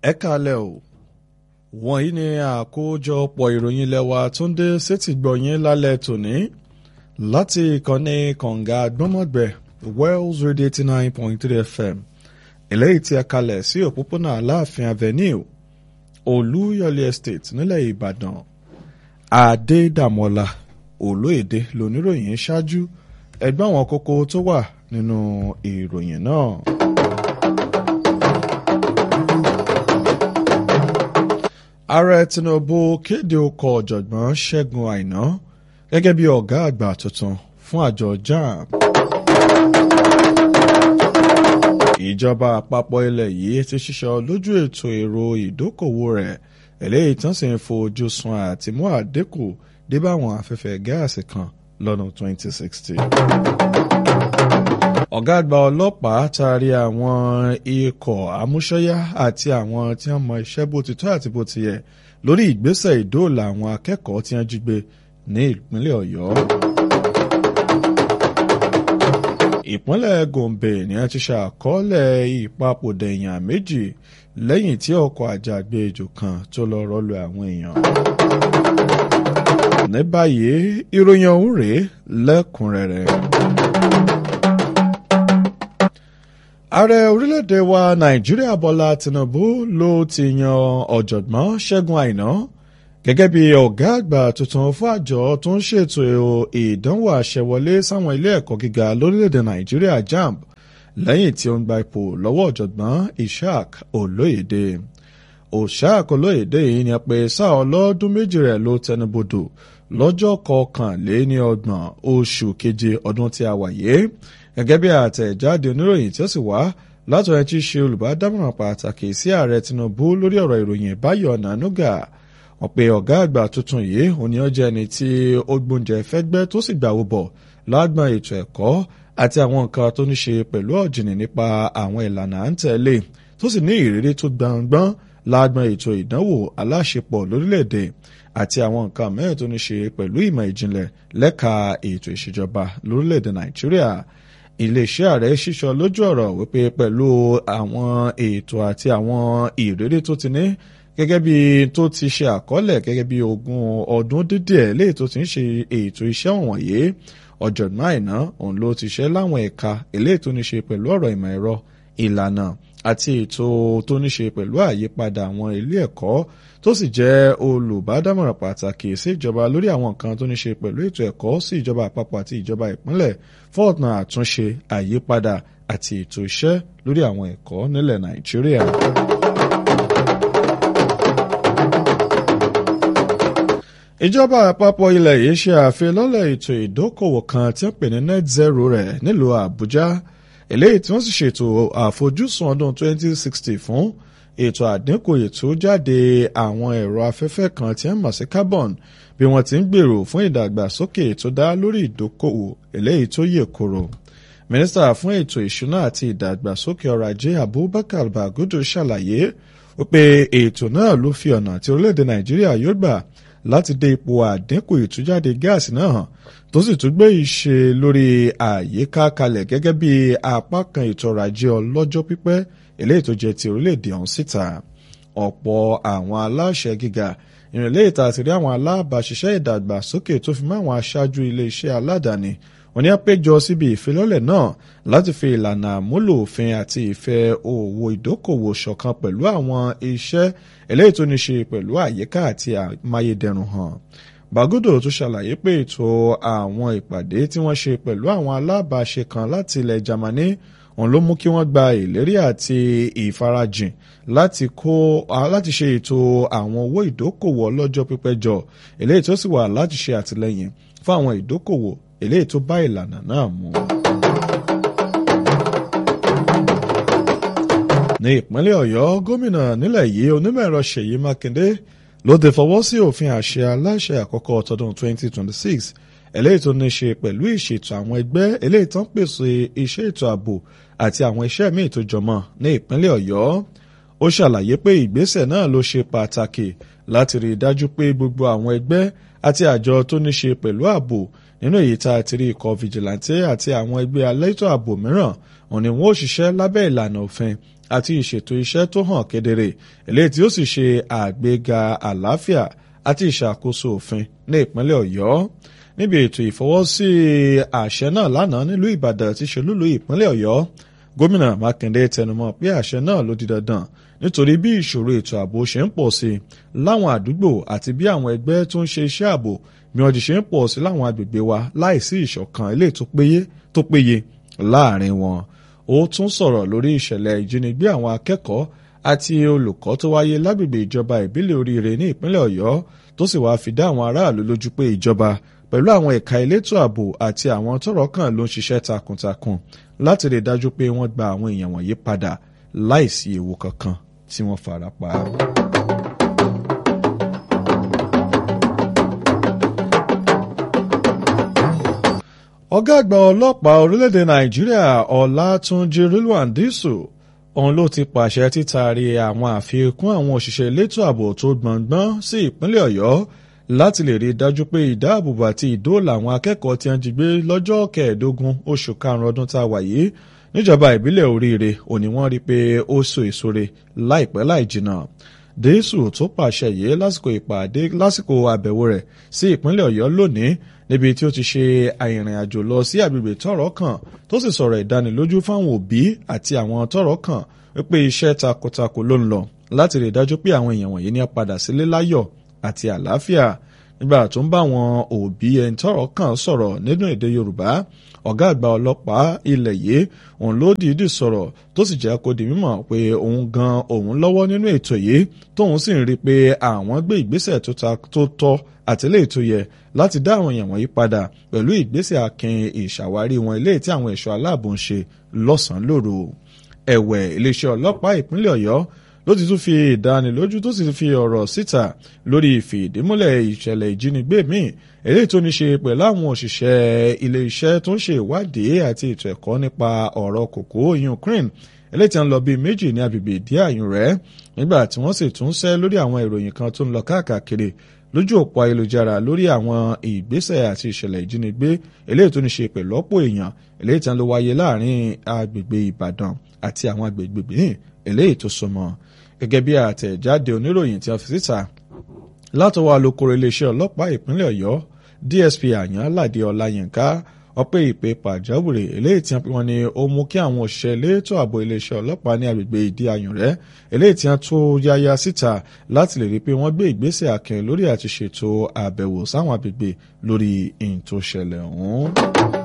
ẹ kalẹ̀ o wọ̀nyí ni àkójọpọ̀ ìròyìn lẹ́wà tó ń dé sétí gbọ̀nyìn lálẹ́ tòní láti ìkànnì kànga gbọ́mọ̀gbẹ́ Wells Radio eighty nine point three FM eléyìí tí a kalẹ̀ sí òpópónà Aláàfin Avenue Olúyọ̀lé Estate nílẹ̀ Ìbàdàn Adédàmọ́lá Olóyèdè lóníròyìn ṣáájú ẹgbẹ́ àwọn kókó tó wà nínú ìròyìn náà. ààrẹ tinubu kéde ọkọ̀ ọ̀jọ̀gbọ́n ṣẹ́gun àìná gẹ́gẹ́ bí ọ̀gá àgbà tuntun fún àjọ jamb. ìjọba àpapọ̀ ilẹ̀ yìí ti ṣiṣọ́ lójú ètò èrò ìdókòwò rẹ̀ eléyìí tán sì ń fojú sun àti mú àdínkù dé báwọn afẹ́fẹ́ gáàsì kan lọ́dún 2060 ọ̀gá àgbà ọlọ́pàá taari àwọn ikọ̀ amúṣẹ́yá àti àwọn tí wọ́n mọ iṣẹ́ bó ti tọ́ àti bó ti yẹ lórí ìgbésẹ̀ ìdóòlà àwọn akẹ́kọ̀ọ́ tí wọ́n jí gbé ní ìpínlẹ̀ ọ̀yọ́. ìpínlẹ̀ gombe ni wọ́n ti ṣàkọọ́lẹ̀ ìpapòdà èèyàn méjì lẹ́yìn tí ọkọ̀ àjàgbéjò kan tó lọ rọ́lu àwọn èèyàn. ní báyìí ìròyìn ọ̀hún rèé lẹ́kùnrẹ́rẹ́. ààrẹ orílẹ̀-èdè wa nàìjíríà bọ́lá tinubu ló ti yan ọ̀jọ̀gbọ́n ṣẹ́gun àìná gẹ́gẹ́ bí ọ̀gá àgbà tuntun fún àjọ tó ń ṣètò ìdánwò àṣẹwọlé sáwọn ilé ẹ̀kọ́ gíga lórílẹ̀-èdè nàìjíríà jamb lẹ́yìn tí ó ń gba ipò lọ́wọ́ ọ̀jọ̀gbọ́n ishaq olóyèdè ishaq olóyèdè yìí ni pé sáà ọlọ́dún méjì rẹ̀ ló tẹnubodò lọ́jọ́ kọkànléní ọgbọ̀n oṣù keje ọdún tí a wà yìí gẹ́gẹ́ bí àtẹ̀jáde oníròyìn tí ó sì wá látọ̀ ẹ̀ tí í ṣe olùbádámọ̀ràn pàtàkì sí ààrẹ Tinubu lórí ọ̀rọ̀ ìròyìn Báyọ̀ Nànúgà wọ́n pe ọ̀gá àgbà tuntun yìí òní ọjọ́ ẹni tí ó gbóúnjẹ fẹ́gbẹ́ tó sì gbàwó bọ̀ lágbọn ètò ẹ̀kọ́ àti àwọn nǹkan tó ní ṣe pẹ̀lú ọ̀jìnì nípa àwọn ìlànà à ń tẹ̀lé tó sì ní ìrírí tó gbọ̀ngbọ́n lágbọn ètò ìdánwò aláṣepọ̀ lórílẹ̀‐èdè àti àwọn nǹkan mẹ́rin tó ní ṣe pẹ̀lú ìmọ̀ ìjìnlẹ̀ lẹ́ka ètò ìṣèjọba lórílẹ̀‐èdè Nàìjíríà iléeṣẹ́ ààrẹ ṣíṣọ lójú ọ̀rọ̀ wípé pẹ̀lú àwọn ètò àti àwọn ìrírí tó ti ní gẹ́gẹ́ bí tó ti ṣe àkọọ́lẹ̀ gẹ́gẹ́ bí ogún ọdún dídẹ̀ léè tó ti ń ṣe ètò iṣẹ́ wọ̀nyí ọ̀jọ̀gbọ́n àìná òun ló ti ṣe láwọn ẹ̀ka eléyìí tó ní ṣe pẹ̀lú ọ̀rọ̀ ìmọ̀ ẹ̀rọ ìlànà àti ètò tó ní ṣe pẹ̀lú àyípadà àwọn ilé ẹ̀kọ́ tó sì jẹ́ olùbádámọ̀ràn pàtàkì sí ìjọba lórí àwọn nǹkan tó ní ṣe pẹ̀lú ètò ẹ̀kọ́ sí ìjọba àpapọ̀ àti ìjọba ìpínlẹ̀ fọ́ọ̀nà àtúnṣe àyípadà àti ètò iṣẹ́ lórí àwọn ẹ̀kọ́ nílẹ̀ Nàìjíríà. ìjọba àpapọ̀ ilẹ̀ yìí ṣe àfilọ́lẹ̀ ètò ìdókòwò kan tí wọ́n pè ní net zero rẹ̀ nílùú Àbújá eléyìí tí wọ́n sì ṣètò àfojúsùn ọdún 2060 fún ètò àdínkù ètò jáde àwọn ẹ̀rọ afẹ́fẹ́ kan tí wọ́n mọ̀ sí carbon bí wọ́n ti ń gbèrò fún ìdàgbàsókè tó dá lórí ìdókòwò eléyìí tó yè koro. mínísítà fún ètò ìṣúná àti ìdàgbàsókè ọrọ̀ ajé Abubakar Bagudu ṣàlàyé wípé ètò náà ló fi ọ̀nà tí orílẹ̀-èdè Nàìjíríà yóò gbà láti dé ipò àdínkù ìtújáde gáàsì náà hàn tó sì tún gbé ìṣe lórí àyíká kalẹ̀ gẹ́gẹ́ bí apá kan ètò ọrọ̀ ajé ọlọ́jọ́ pípẹ́ eléyìí tó jẹ́ ti orílẹ̀-èdè ọ̀hún síta ọ̀pọ̀ àwọn aláṣẹ gíga ìrìnlẹ̀ ìta àti rí àwọn alábàáṣiṣẹ́ ìdàgbàsókè tó fi mọ́ àwọn aṣáájú ilé-iṣẹ́ aládàáni wọ́n ní á péjọ síbi ìfilọ́lẹ̀ náà láti fi ìlànà àmúlò òfin àti ìfẹ́ òwò ìdókòwò ṣọ̀kan pẹ̀lú àwọn iṣẹ́ eléyìí tó ní ṣe pẹ̀lú àyíká àti amáyédẹrùn hàn. Bagudo tún ṣàlàyé pé ètò àwọn ìpàdé tí wọ́n ṣe pẹ̀lú àwọn alábàáṣe kan láti ilẹ̀ Jámánì òun ló mú kí wọ́n gba ìlérí àti ìfarajìn láti kó láti ṣe ètò àwọn owó ìdókòwò ọlọ́jọ́ pípẹ́ jọ eléyìí tó sì wà láti ṣe àtìlẹ́yìn fún àwọn ìdókòwò eléyìí tó bá ìlànà náà mu. ní ìpínlẹ̀ Ọ̀yọ́ gómìnà nílẹ̀ yìí onímọ̀-ẹ̀rọ Ṣèyí Mákindé ló ti fọwọ́ sí òfin àṣẹ aláṣẹ àkọ́kọ́ tọdún 2026 eléyìí tó ní ṣe pẹ̀lú ìṣètò àwọn ẹgbẹ́ eléyìí tó ń pèsè iṣẹ́ ètò ààbò àti àwọn iṣẹ́ míì tó jọmọ́ ní ìpínlẹ̀ Ọ̀yọ́ ó ṣàlàyé pé ìgbésẹ̀ náà ló ṣe pàtàkì láti rí i dájú pé gbogbo àwọn ẹgbẹ́ àti àjọ tó ní ṣe pẹ̀lú ààbò nínú èyí tá a ti rí ikọ̀ fìjìláńtẹ́ àti àwọn ẹgbẹ́ alétò ààbò mìíràn òun ni wọ́n ó ṣiṣẹ́ lábẹ́ ìlànà òfin àti ìṣètò iṣẹ́ tó hàn kedere eléyìí tí ó sì ṣe àgbéga àlàáfíà àti ìṣàkóso òfin ní ìpínlẹ̀ ọ̀yọ́ níbi ètò ìfọwọ́sí àṣẹ náà lánàá nílùú ìbàdàn tí ṣe lúlú ìpínlẹ̀ ọ̀yọ́ gómìnà mákindé tẹnumọ́ pé àṣẹ náà ló di dandan nítorí bí ìṣòro ètò ààbò ṣe ń pọ̀ sí láwọn àdúgbò àti bí àwọn ẹgbẹ́ tó ń ṣe iṣẹ́ ààbò bí wọ́n ti ṣe ń pọ̀ sí láwọn agbègbè wa láìsí ìṣọ̀kan eléyìí tó péye tó péye láàrin wọn ó tún sọ̀rọ̀ lórí ìṣẹ̀lẹ̀ ìjínigbé àwọn akẹ́kọ̀ọ́ àti olùkọ́ tó wáyé lágbègbè ìjọba ìbílẹ̀ oríire ní ìpínlẹ̀ ọ̀yọ́ tó sì wáá fi dá àwọn aráàlú lójú pé ìjọba pẹ̀lú àwọn ẹ̀ka elétò ààbò àti àwọn tọ́rọ̀ kàn ló ń ṣiṣẹ́ takuntakun láti rí dájú pé wọ́n gba àwọn èèyàn wọ̀nyí padà láìsí ewu kankan tí wọ́n fara pa. ọ̀gá àgbà ọlọ́pàá orílẹ̀-èdè nàìjíríà ọlátúnjì rilwan dísù òun ló ti pàṣẹ títaari àwọn àfikún àwọn òṣìṣẹ́ elétò ààbò tó gbọ̀ngbọ́n sí ìpínlẹ̀ ọ̀yọ́ láti lè rí i dájú pé ìdáàbòbò àti ìdóòlà àwọn akẹ́kọ̀ọ́ tí wọ́n jí gbé lọ́jọ́ kẹẹ̀ẹ́dógún oṣù karùn-ún ọdún tá a wà yìí níjọba ìbílẹ̀ oríire òní wọ́n rí i pé ó so èso re láìpẹ́ láì jìnnà dẹ́sù tó pàṣẹ yìí lásìkò ìpàdé lásìkò àbẹ̀wò rẹ̀ sí ìpínlẹ̀ ọ̀yọ́ lónìí níbi tí ó ti ṣe àìrìn àjò lọ sí àgbègbè tọ́rọ̀ kàn tó sì sọ̀rọ̀ ìdánilójú fáwọn òbí àti àwọn tọ́rọ̀ kàn wípé iṣẹ́ takuntakun ló ń lọ láti rí i dájú pé àwọn èèyàn wọ̀nyí ní á padà sílé láyọ̀ àti àlàáfíà nígbà tó ń bá àwọn òbí ẹni tọ́rọ̀ kàn sọ̀rọ̀ nínú èdè yorùbá ọ̀gá àgbà ọlọ́pàá ilẹ̀ yìí òun ló dìídì sọ̀rọ̀ tó sì jẹ́ kó di mímọ̀ pé òun gan òun lọ́wọ́ nínú ètò yìí tóun sì ń rí i pé àwọn gbé ìgbésẹ̀ tó tọ́ àtìlẹ́yìn tó yẹ láti dá àwọn èèyàn wọ̀nyí padà pẹ̀lú ìgbésẹ̀ akin ìṣàwárí wọn eléyìí tí àwọn ẹ̀ṣọ́ aláàbò ń ṣe lọ́sàn-án lóru ẹ̀wẹ̀ iléeṣẹ́ ọlọ́pàá ìpínlẹ̀ ọ̀yọ́ ló ti tún fi ìdánilójú tó sì fi ọ̀rọ̀ síta lórí ìfìdímúlẹ̀ ìṣẹ̀lẹ̀ ìjínigbé míì eléyìí tó ní ṣe pẹ̀lú àwọn òṣìṣẹ́ ilé-iṣẹ́ tó ń ṣe ìwádìí àti ètò ẹ̀kọ́ nípa ọ̀rọ̀ kòkó ukraine eléyìí tí wọ́n lọ bíi méjì ní agbègbè ìdí àyùn rẹ̀ nígbà tí wọ́n sì tún ṣẹ́ lórí àwọn ìròyìn kan tó ń lọ káàkiri lójú òpó ayélujára lórí àwọn ìgbésẹ̀ àti ìṣẹ̀lẹ̀ ìjínigbé eléyìí tó ní ṣe pẹ̀lú ọ̀pọ̀ èèyàn eléyìí tí wọ́n lọ wáyé láàrin agbègbè ìbàdàn àti àwọn agbègbè míì eléyìí tó súnmọ́ gẹ́gẹ́ bí àtẹ̀jáde oníròyìn tí a fi síta látọwọ́ alukoro iléeṣẹ́ ọlọ́pàá ìpínlẹ̀ ọ̀yọ́ dsp àyàn aládé ọláyínká ọpẹ́ ìpè pàjáwìrì eléyìí tí wọ́n ní ó mú kí àwọn òṣìṣẹ́ elétò ààbò iléeṣẹ́ ọlọ́pàá ní agbègbè ìdí ayùn rẹ̀ eléyìí tí wọ́n tó yáyá síta láti lè rí i pé wọ́n gbé ìgbésẹ̀ akin lórí àti ṣètò àbẹ̀wò sáwọn agbègbè lórí ìyìn tó ṣẹlẹ̀ ọ̀hún.